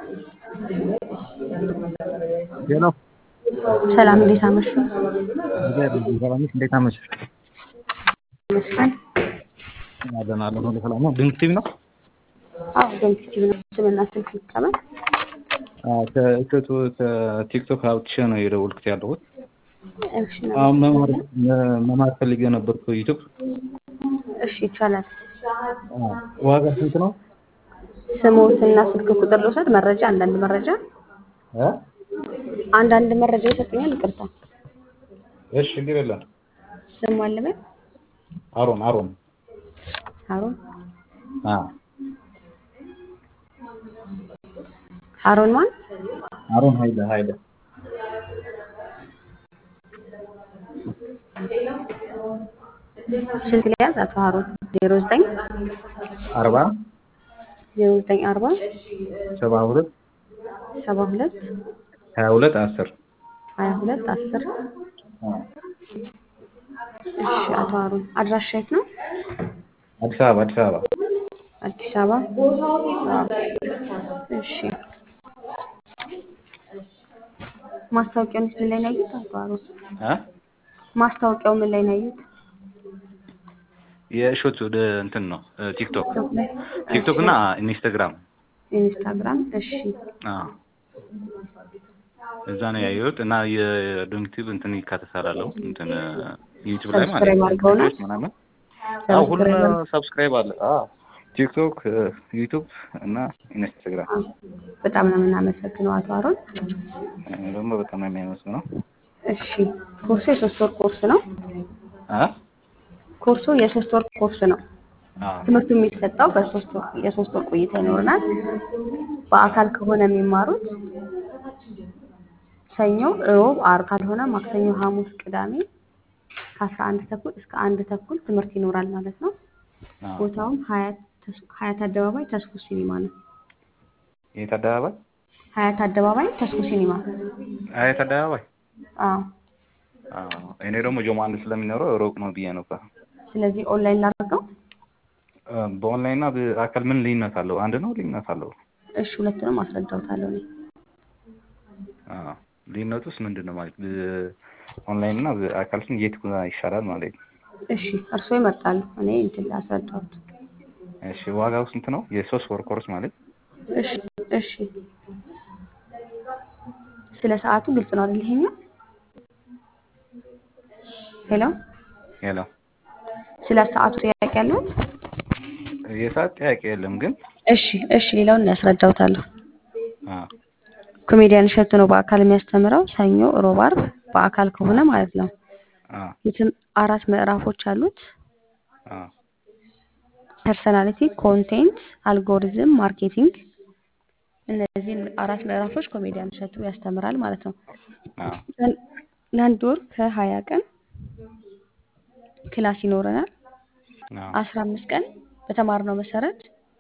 ሄሎ ሰላም እንዴት አመሹ? እግዚአብሔር ይመስገን። ሰላም ነሽ? እንዴት አመሸሽ? ይመስገን። አለን አለን ሁሉ ሰላም ነው። ድንቅ ቲቪ ነው። አዎ ዶንኪቲቭ ነው። ስምና ስልክ ይቀመጥ። አዎ ከእሸቱ ከቲክቶክ አውጥቼ ነው የደወልኩት ያለሁት። እሺ አሁን መማር መማር ፈልጌ ነበርኩ ዩቲዩብ። እሺ ይቻላል። አዎ ዋጋ ስንት ነው? ስሞትና ስልክ ቁጥር ልውሰድ። መረጃ አንዳንድ መረጃ እ አንዳንድ መረጃ ይሰጡኛል። ይቅርታ እሺ ችግር የለም። ስሙ አለበት አሮን አሮን ሀሩን አዎ ሀሩን ማን? አሮን ኃይለ ኃይለ ስልክ ሊያዝ አቶ ሀሩን ዜሮ ዘጠኝ አርባ ዜሮ ዘጠኝ አርባ ሰባ ሁለት ሰባ ሁለት ሀያ ሁለት አስር ሀያ ሁለት አስር እሺ አቶ ሀሩን አድራሻ የት ነው? አዲስ አበባ አዲስ አበባ አዲስ አበባ። አዎ። እሺ ማስታወቂያውን ምን ላይ ነው ያዩት? አቶ ሀሩን እ ማስታወቂያው ምን ላይ ነው ያዩት? የእሸቱ ወደ እንትን ነው ቲክቶክ ቲክቶክ ላይ። ቲክቶክ እና ኢንስታግራም ኢንስታግራም። እሺ አዎ እዛ ነው ያየሁት እና የዶንክቲቭ እንትን ይካተታላለሁ እንትን ዩቲዩብ ላይ ማለት ሰብስክራይብ ነው አድርገውናል? ምናምን አዎ ሁሉም ሰብስክራይብ ሰብስክራይብ አለ አዎ ቲክቶክ ዩቲዩብ እና ኢንስታግራም አዎ። በጣም ነው የምናመሰግነው አቶ ሀሩን። እኔ ደግሞ በጣም የሚያመስግ ነው እሺ ኮርሱ የሶስት ወር ኮርስ ነው። አ ኮርሱ የሶስት ወር ኮርስ ነው። አዎ ትምህርቱ የሚሰጠው በሶስት ወር የሶስት ወር ቆይታ ይኖረናል። በአካል ከሆነ የሚማሩት ሰኞ፣ እሮብ፣ ዓርብ ካልሆነ ማክሰኞ፣ ሐሙስ፣ ቅዳሜ ከአስራ አንድ ተኩል እስከ አንድ ተኩል ትምህርት ይኖራል ማለት ነው። አዎ ቦታውም ሀያት ተስ- ሀያት አደባባይ ተስፉ ሲኒማ ነው። የት አደባባይ ሀያት አደባባይ ተስፉ ሲኒማ። አየት አደባባይ አዎ። አዎ እኔ ደግሞ ጆማ አንድ ስለሚኖረው ሩቅ ነው ብዬ ነበር ስለዚህ ኦንላይን ላድርገው። እ በኦንላይን እና በአካል ምን ልዩነት አለው አንድ ነው ልዩነት አለው እሺ ሁለቱንም አስረዳውታለሁ እኔ። አዎ ልዩነቱስ ምንድን ነው ማለት ኦንላይን እና በአካል ስን የት ይሻላል ማለት ነው እሺ እርስዎ ይመርጣሉ። እኔ እንትን አስረዳሁት። እሺ ዋጋው ስንት ነው የሶስት ወር ኮርስ ማለት እሺ እሺ ስለ ሰዓቱ ግልጽ ነው አይደል? ይሄኛው ሄሎ፣ ሄሎ ስለ ሰዓቱ ጥያቄ ያለዎት? የሰዓት ጥያቄ የለም ግን እሺ እሺ፣ ሌላውን ያስረዳውታለሁ። አዎ ኮሜዲያን እሸቱ ነው በአካል የሚያስተምረው ሰኞ፣ ሮብ፣ ዓርብ በአካል ከሆነ ማለት ነው። አዎ የትም አራት ምዕራፎች አሉት። አዎ ፐርሰናሊቲ፣ ኮንቴንት፣ አልጎሪዝም፣ ማርኬቲንግ። እነዚህን አራት ምዕራፎች ኮሜዲያን እሸቱ ያስተምራል ማለት ነው። አዎ ለ- ለአንድ ወር ከሀያ ቀን ክላስ ይኖረናል። አዎ አስራ አምስት ቀን በተማርነው መሰረት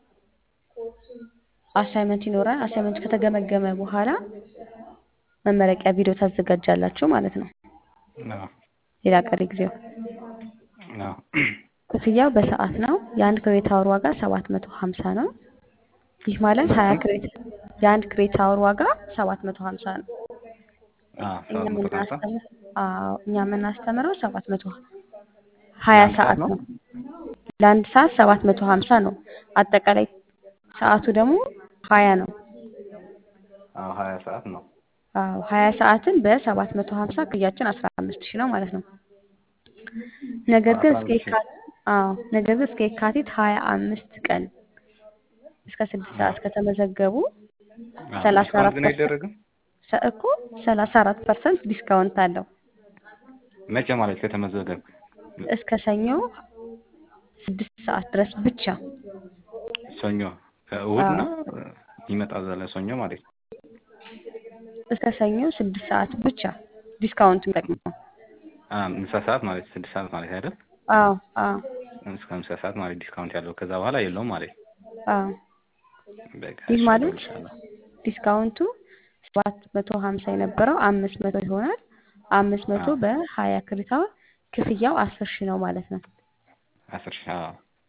አሳይመንት ይኖራል። አሳይመንት ከተገመገመ በኋላ መመረቂያ ቪዲዮ ታዘጋጃላችሁ ማለት ነው። አዎ ሌላ ቀሪ ጊዜው አዎ ክፍያው በሰዓት ነው። የአንድ ክሬት አወር ዋጋ ሰባት መቶ ሀምሳ ነው። ይህ ማለት ሀያ ክሬት የአንድ ክሬት አወር ዋጋ ሰባት መቶ ሀምሳ ነው። አዎ እኛ ሰባት መቶ ሀምሳ የምናስተምር አዎ እኛ የምናስተምረው ሰባት መቶ ሀያ ለአንድ ሰዓት ሰዓት ነው ነው። ለአንድ ሰዓት ሰባት መቶ ሀምሳ ነው። አጠቃላይ ሰዓቱ ደግሞ ሀያ ነው። አዎ ሀያ ሰዓት ነው አዎ ሀያ ሰዓትን በሰባት መቶ ሀምሳ ክፍያችን አስራ አምስት ሺህ ነው ማለት ነው። ነገር ግን አስራ እስከ አምስት ሺህ የካ አዎ ነገር ግን እስከ የካቲት ሀያ አምስት ቀን እስከ ስድስት ሰዓት ከተመዘገቡ አዎ ሰላሳ ዲስካውንት አራት ግን ፐርሰንት አይደረግም እኮ ሰላሳ አራት ፐርሰንት ዲስካውንት አለው መቼ ማለት ከተመዘገብክ እስከ ሰኞ ስድስት ሰዓት ድረስ ብቻ። ሰኞ ከእሑድ አዎ እና ይመጣል ዘለ ሰኞ ማለት ነው እስከ ሰኞ ስድስት ሰዓት ብቻ ዲስካውንት የሚጠቅመው። አ ምሳ ሰዓት ማለት ስድስት ሰዓት ማለት አይደል አዎ አዎ እስከ ምሳ ሰዓት ማለት ዲስካውንት ያለው ከዛ በኋላ የለውም ማለት ነው አዎ በቃ ይህ እሺ ማለት እደውልልሻለሁ ዲስካውንቱ ሰባት መቶ ሀምሳ የነበረው አምስት መቶ ይሆናል። አምስት መቶ አዎ በሀያ ክሬታ ክፍያው አስር ሺህ ነው ማለት ነው። አስር ሺህ አዎ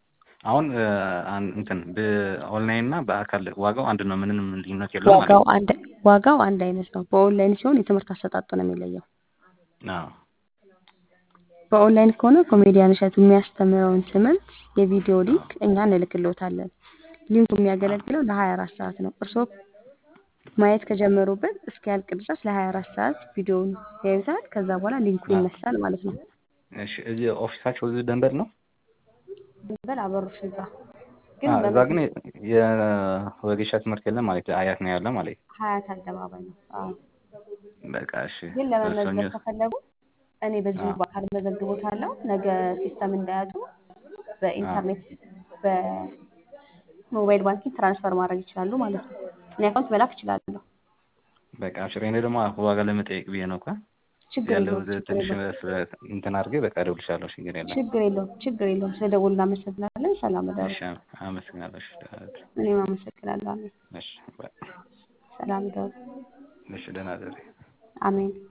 አሁን እ፣ አን- እንትን በኦንላይን እና በአካል ዋጋው አንድ ነው። ምንም ልዩነት የለውም ማለት ዋጋው ነው። አንድ ዋጋው አንድ አይነት ነው። በኦንላይን ሲሆን የትምህርት አሰጣጡ ነው የሚለየው። አዎ በኦንላይን ከሆነ ኮሜዲያን እሸቱ የሚያስተምረውን ትምህርት የቪዲዮ ሊንክ እኛ እንልክልዎታለን። ሊንኩ የሚያገለግለው ለ24 ሰዓት ነው። እርስዎ ማየት ከጀመሩበት እስኪያልቅ ድረስ ለ24 ሰዓት ቪዲዮውን ያዩታል። ከዛ በኋላ ሊንኩ አዎ። ይነሳል ማለት ነው። እሺ እዚህ ኦፊሳቸው እዚህ ደንበል ነው? በል አበሮች ህንጻ ግን አዎ እዛ ግን በመሰ- የወጌሻ ትምህርት የለም ማለት አያት ነው ያለ ማለት ሀያት አደባባይ ነው። አዎ። በቃ እሺ ግን ሰኞ ለመመዝገብ ከፈለጉ እኔ በዚሁ አዎ በአካል መዘግቦታለሁ። ነገ ሲስተም እንዳያጡ አዎ በኢንተርኔት በሞባይል ባንኪንግ ትራንስፈር ማድረግ ይችላሉ ማለት ነው። እኔ አካውንት መላክ እችላለሁ። በቃ እሺ እኔ ደግሞ ዋጋ ለመጠየቅ ብዬ ነው እኮ ችግር ያለው የለውም። ችግር ትንሽ የለውም። ስለ- እንትን አድርጌ በቃ እደውልልሻለሁ። ችግር የለም። ችግር የለውም። ችግር የለውም። ስለደወሉ እናመሰግናለን። ሰላም እደሩ። እሺ አመሰግናለሁ። እሺ ደህና እደሪ። እኔም አመሰግናለሁ። አሜን። እሺ ባይ። ሰላም እደሩ። እሺ ደህና እደሪ። አሜን።